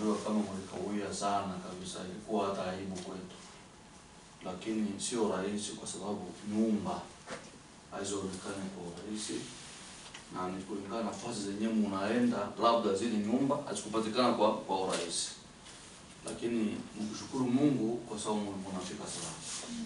tunajua kama mlikawia sana kabisa, ilikuwa hata aibu kwetu, lakini sio rahisi kwa sababu nyumba hazionekani kwa urahisi na ni kulingana na nafasi zenyewe munaenda, labda zile nyumba hazikupatikana kwa kwa urahisi, lakini mkushukuru Mungu kwa sababu mnafika salama.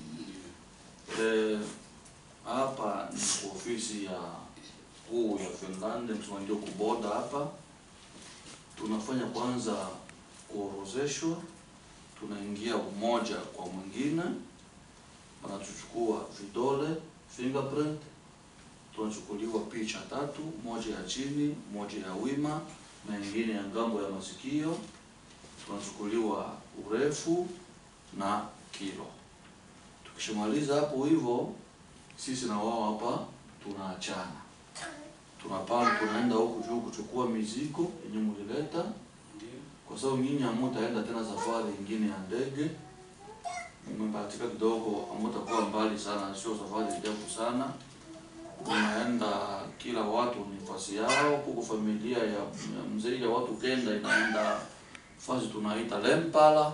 Eh, hapa ni kwa ofisi ya kuu ya Finland, msema ndio kuboda hapa. Tunafanya kwanza kuorozeshwa, tunaingia umoja kwa mwingine, wanatuchukua vidole fingerprint, tunachukuliwa picha tatu, moja ya chini, moja ya wima na nyingine ya ngambo ya masikio. Tunachukuliwa urefu na kilo. Tukishamaliza hapo hivyo, sisi na wao hapa tunaachana, tunapanda tunaenda huku juu kuchukua mizigo yenye mlileta, kwa sababu nyinyi hamutaenda tena safari ingine ya ndege, mmebahatika kidogo, hamutakuwa mbali sana, sio safari ndefu sana. Unaenda kila watu ni nafasi yao, huko familia ya ya mzee ya watu kenda inaenda fasi tunaita Lempala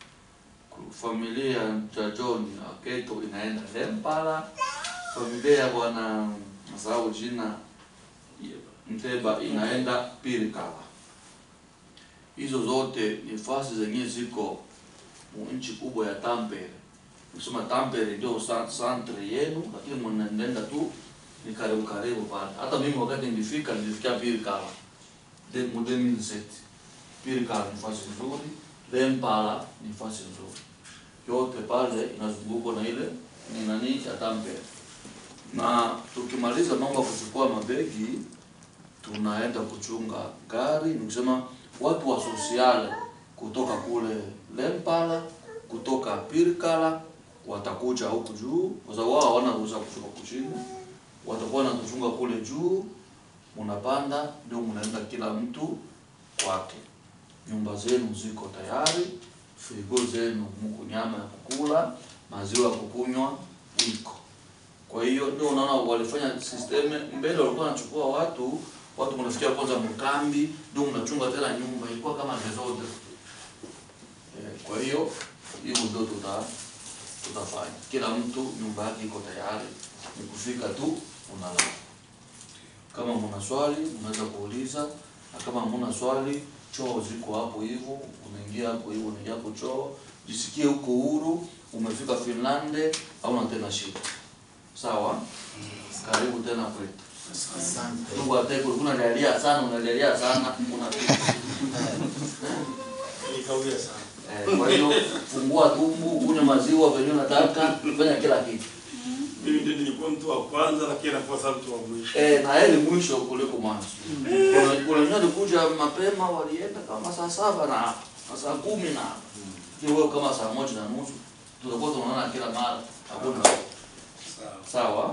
familia ya John Aketo inaenda Lempala, familia ya bwana nasahau jina Mteba inaenda Pirikala. Hizo zote ni fasi zenye ziko mu nchi kubwa ya Tampere. Nikisema Tampere ndio sa- santre yenu, lakini mnaenda tu ni karibu karibu pale. Hata mimi wakati nilifika nilifikia Pirikala de mu 2007. Pirikala ni fasi nzuri, Lempala ni fasi nzuri yote pale inazungukwa na ile ni nani ya Tampere. Na tukimaliza mambo ya kuchukua mabegi, tunaenda kuchunga gari, nikusema watu wa sosiale kutoka kule Lempala, kutoka Pirkala watakuja huku juu, kwa sababu wao hawana ruhusa kushuka kuchini, watakuwa wanatuchunga kule juu, munapanda ndio munaenda kila mtu kwake. Nyumba zenu ziko tayari, frigo zenu muko nyama ya kukula, maziwa ya kukunywa iko. Kwa hiyo ndio unaona walifanya system mbele, walikuwa wanachukua watu watu, mnafikia kwanza mkambi, ndio mnachunga tena nyumba, ilikuwa kama desordre. Eh, kwa hiyo hivyo ndio tuta tutafanya. Kila mtu nyumba yake iko tayari, ni kufika tu unalala. Kama mna swali mnaweza kuuliza, na kama hamna swali, choo ziko hapo hivyo, unaingia hapo hivyo, unaingia hapo choo, jisikie huko huru. Umefika Finlande, hauna tena shida. Sawa, karibu tena kwetu. Mungu ateke, ulikuwa unalialia sana, unalialia sana, unapita. Nikawia sana. Eh, kwa hiyo fungua tumbu, kunywa maziwa venye unataka, fanya kila kitu. Mimi ndio nilikuwa mtu wa kwanza lakini nakuwa sasa mtu wa mwisho. Eh, na heri mwisho kuliko mwanzo. Kuna kuna wengine walikuja mapema walienda kama saa saba na na saa kumi na hiyo wewe kama saa moja na nusu tutakuwa tunaona kila mara. Hakuna Sawa. sawa.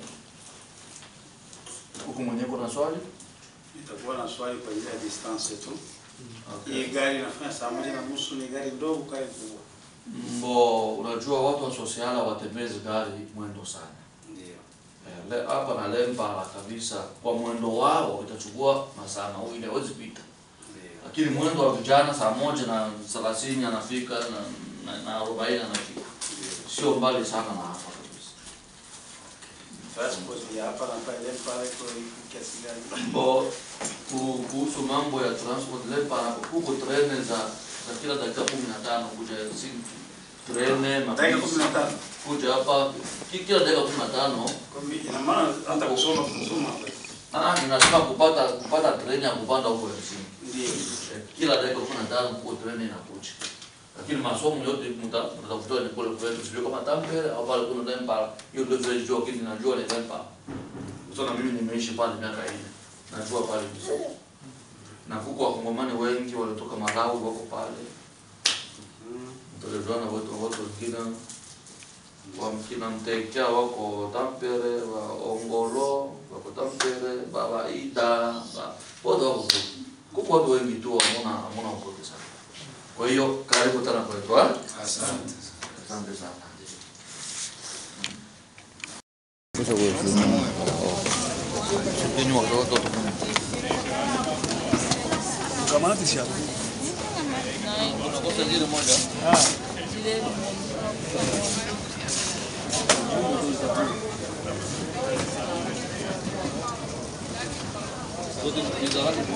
Huku mwenyewe kuna swali? Nitakuwa na swali kwa ajili ya distance tu. Okay. Hii gari inafanya saa moja na nusu ni gari ndogo kale kubwa. Mbo, unajua watu wa sosiala watembezi gari mwendo sana. Ndio. Eh, le- hapa na Lempala kabisa kwa mwendo wao itachukua masaa mawili hawezi pita. Ndio. lakini mwendo wa vijana saa moja na thelathini anafika na, na, na arobaini anafika, sio mbali sana na hapa kabisa. Passport ya hapa na pale pale kwa kiasi gani? Bo, ku- kuhusu mambo ya transport lepa huko trene za za kila dakika kumi na tano kuja Helsinki, trene Dakika kumi na tano. kuja hapa ki- kila dakika kumi na tano Kwa mimi ina maana hata kusoma kusoma hapa. Ah, ninasema kupata kupata treni ya kupanda huko Helsinki. Ndio. Eh, kila dakika kumi na tano huko treni inakuja, lakini masomo yote mta- mtatafuta ni kule kwetu, sijui kama Tampere au pale kuna Lempala. Hiyo ndio vile jua, lakini najua ni Lempala. Sasa mimi nimeishi pale miaka nne, najua pale vizuri, na huko wakongomani wengi walitoka Malawi wako pale, Mm. mtalejuana watu watu wengine wa mkina Mtekea wako Tampere, wa Ongolo wako Tampere, Babaida, ba- wote wako kule. Kuko watu wengi tu hamuna hamuna upote sana. Kwa hiyo karibu tena kwetu, eh? Asante. Asante sana. Kamati siya. Unakosa jina moja. Zile Zote ni za hali.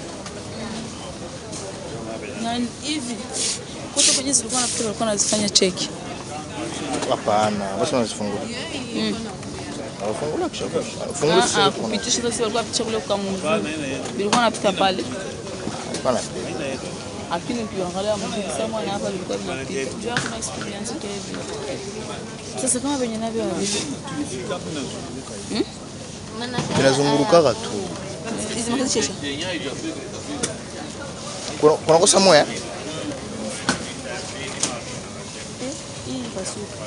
na hivi kote kwenye zilikuwa nafikiri walikuwa nazifanya cheki. Hapana, basi unazifungua. Unafungula kisha kisha. Fungua Ah, sasa ah, kuna. kupitisha sasa walikuwa picha kule kwa Mungu. Bilikuwa napita pale. Hapana. Lakini ukiangalia mzuri sana na hapa vilikuwa vinapita. Jua kuna experience kile vile. Sasa kama venye navyo havipo. Vinazungurukaga tu. Hizi makazi chesha. Yenyewe haijafika itafika. Kuna kuna kosa moya. Hii pasuka.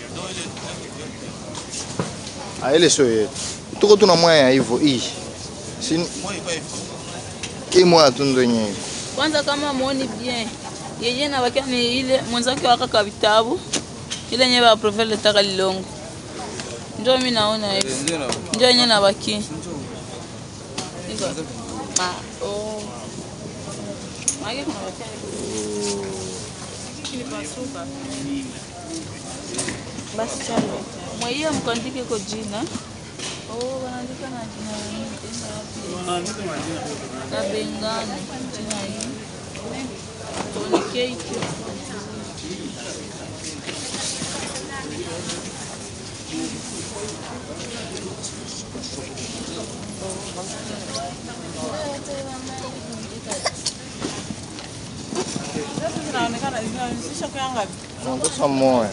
Ah, ile sio yetu. Tuko tuna moya ya hivyo hii. Si hii moya tu ndo yenyewe. Kwanza kama muoni bien. Yenyewe na wakia ni ile mwenzake waka ka vitabu. Ile yenyewe wa profile letaka lilongo. Ndio mimi naona hivi. Ndio yenyewe na baki. Iko. Ma oh. Mage kuna wakia. Kilipasuka. Basi chalo. Mwaia mkandike kwa jina. Oh, wanaandika na jina lingine tena wapi? Na Bengani jina hii. Tony Cake. zinaonekana zinaonyesha kwa ngapi? Kuna kosa moya.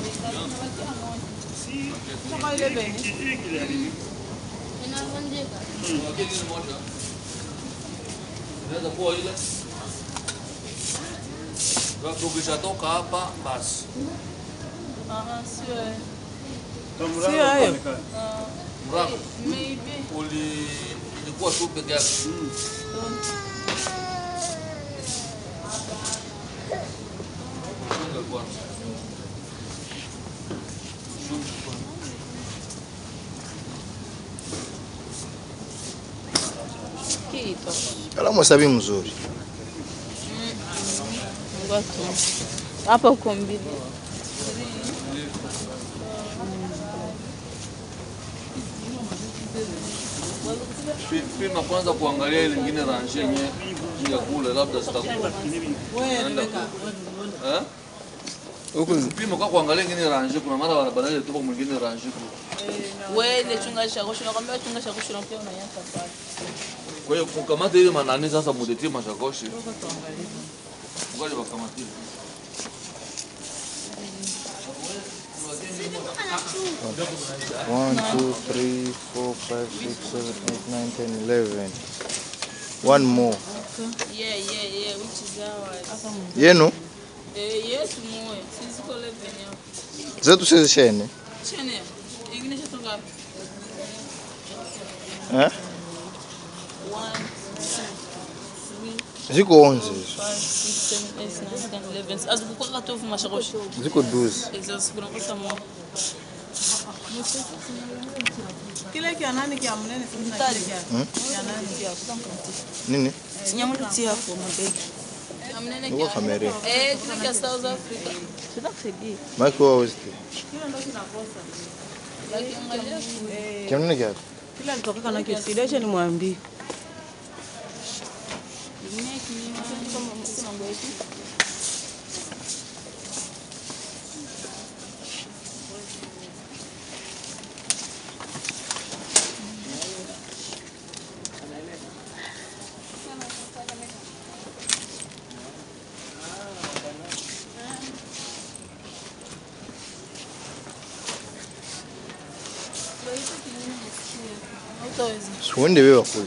Kama ile beni. Lakini moja. Inaweza kuwa ile. Wakati ukishatoka hapa basi. Ah, sio. eh. Sio hayo. Mrako Maybe. uli ilikuwa tu peke yake. Chunga kwanza. Chunga kwanza. Kiito. Kalamu hesabi mzuri. Ngoto. Hapa uko mbili. Pi- Pima kwanza kuangalia ile nyingine rangi yenye ya kule labda zitakuwa. Wewe Rebeka. Eh? Huko Pima kwa kuangalia ingine rangi kuna mara wanabadili tu kwa mwingine rangi. Wewe ile chunga shakosho nakwambia chunga shakosho na pia unanyata pale. Kwa hiyo kukamata ile manani sasa mutetie mashakoshi. Ngoja wakamatie. One, two, three, four, five, six, seven, eight, nine, ten, eleven. One more. Yeah, yeah, yeah, which is ours. Yenu Eh, yes, moyo. Sisi kwa level yao. zetu sizishene. Chene. Ingine chatoka wapi? Eh? One, two, three, Ziko onze hizo. five, six, seven, eight, nine, ten, eleven. Azikukuwa katofu mashakosho. Ziko duzi. Hizo sikuna kosa moja. Kile kia nani kia mnene sasa kile kia. Kia nani? Nini? Sinyamulutia hapo mabegi. Amnene Uko kamera. Eh, kile kia South Africa. Sitakusaidia. Mike wa westi. Kile ndo kinakosa. Lakini angalia Kimnene kiatu? Kile alitoka na kisideshe ni mwambie. Hautaweza. Siuende wewe kule.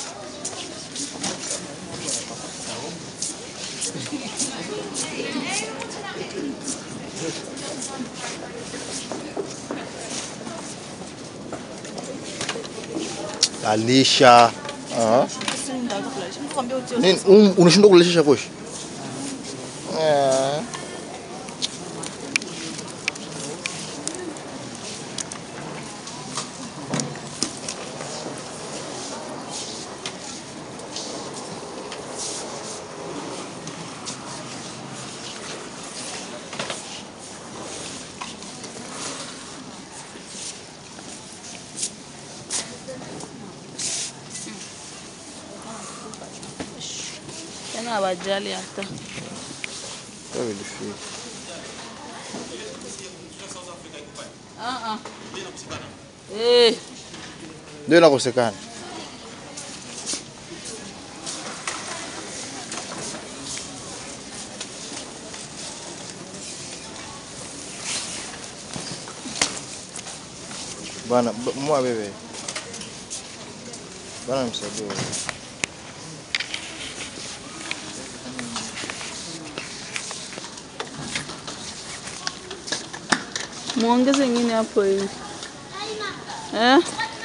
Alisha. Ah. Nini? Um, unashindwa kulesha shakoshi? Eh. naona hawajali hata Ça vilifika. Ah, ah. Eh, Ndio inakosekana. Bana b- mwa bebe. Bana msaidie. wewe. muongeze ingine hapo hivi eh?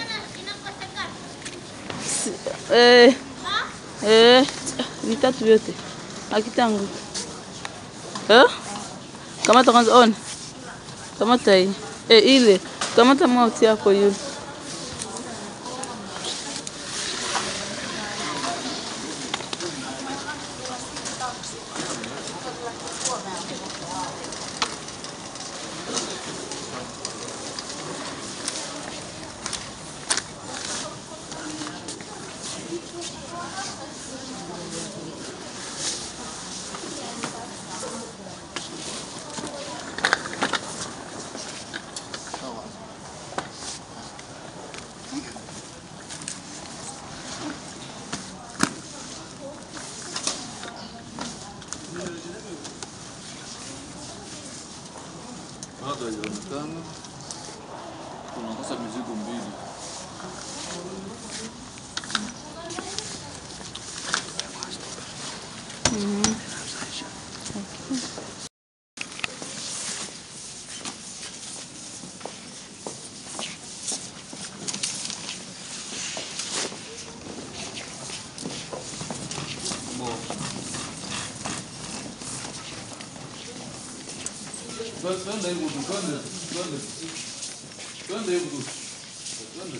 Si- eh, eh, vitatu vyote akitangu eh? Kamata kwanza, on kamata hii eh, ile kamata mauti yako yule Bado haijaonekana. Tunakosa mizigo mbili. Twende hivyo tu, twende, twende. Twende hivyo tu. Twende.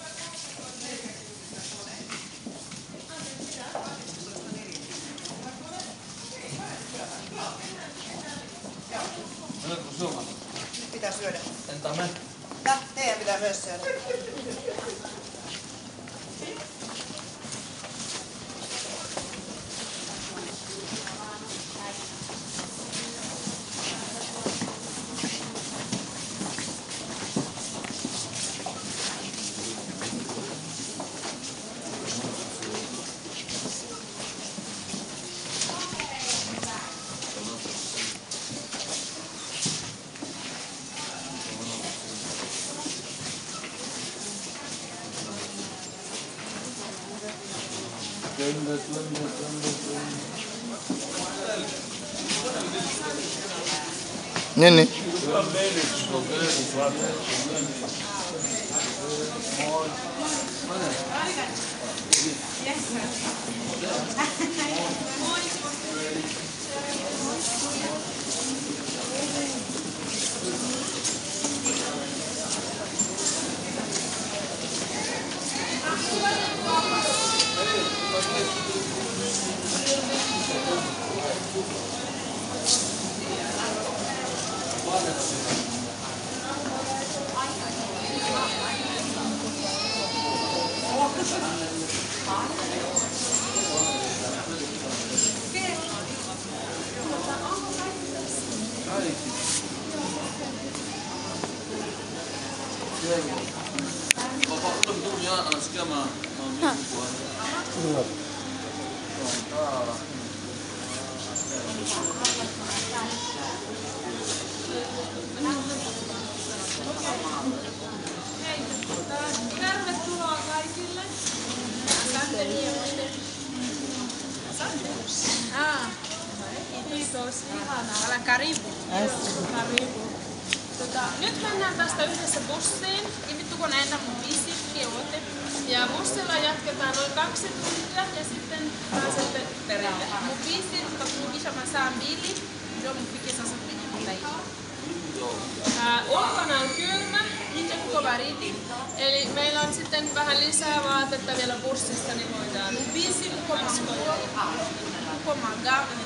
Menetkö syömään? Pitää syödä. Entä me? Ja, teidän pitää myös syödä. Twende, twende, twende, twende. Nini? Baba ule mtu ya anasikia ma maumivu kwa. Tervetuloa kaikille. Asante hienosti. Ah, Kiitos, ihanaa. Älä karibu. Karibu. Tota, nyt mennään tästä yhdessä bussiin. Ja vittu kun näin mun viisi oote. Ja bussilla jatketaan noin kaksi tuntia ja sitten pääsette perille. Mun viisi, tutakuja mä saan biili. Ndio mfike sasa kwenye mtaifa. Ää, ulkona on kylmä, nyt on kova riti. Eli meillä on sitten vähän lisää vaatetta vielä bussista, niin voidaan viisi kukomaga